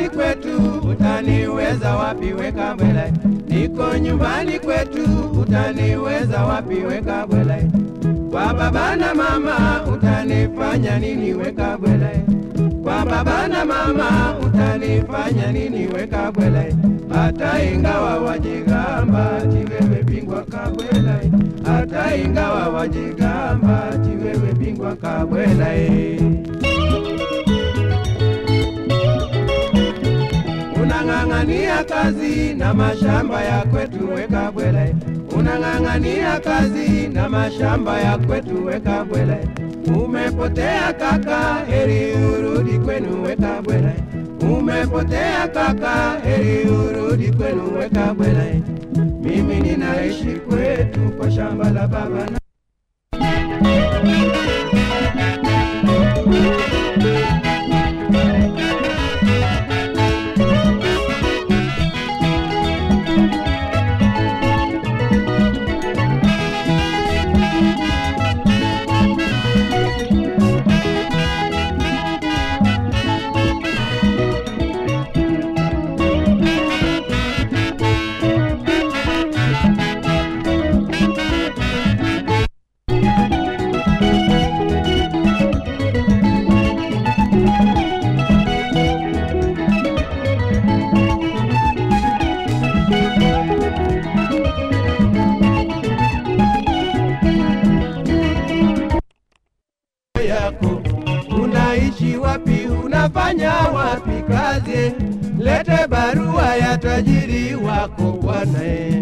nyumbani kwetu, utaniweza wapi weka bwela? Niko nyumbani kwetu, utaniweza wapi weka bwela? Kwa baba na mama utanifanya nini weka bwela? Kwa baba na mama utanifanya nini weka bwela? Hata ingawa wajigamba ati wewe bingwa kabwela, hata ingawa wajigamba ati wewe bingwa kabwela eh. unang'ang'ania kazi na mashamba ya kwetu weka bwele, unang'ang'ania kazi na mashamba ya kwetu weka bwele. Umepotea kaka, heri urudi kwenu weka bwele. Umepotea kaka, heri urudi kwenu weka bwele. Mimi ninaishi kwetu kwa shamba la baba na yako unaishi wapi, unafanya wapi kazi? Lete barua ya tajiri wako bwana. eh.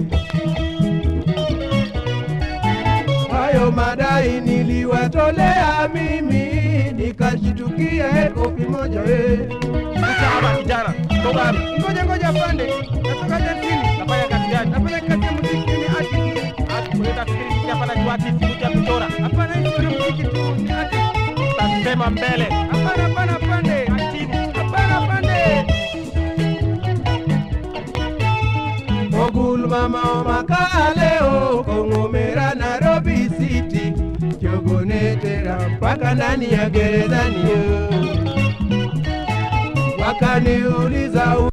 Hayo madai niliwatolea mimi, nikashitukia kofi moja eh. Sawa kijana, toka wapi? Ngoja ngoja pande, natoka jantini, Nafanya kazi gani? nafanya kazi ya muziki, ni artist. Ati kuleta fikiri kisha hapa najua ati siku ya kuchora. Hapana, hii sio muziki tu, ni artist. Utasema mbele. Hapana, hapana pande, hapana pande. Ogul mama makaleo kongomera Nairobi City kyogonetera mpaka ndani ya gerezani yo. wakaniuliza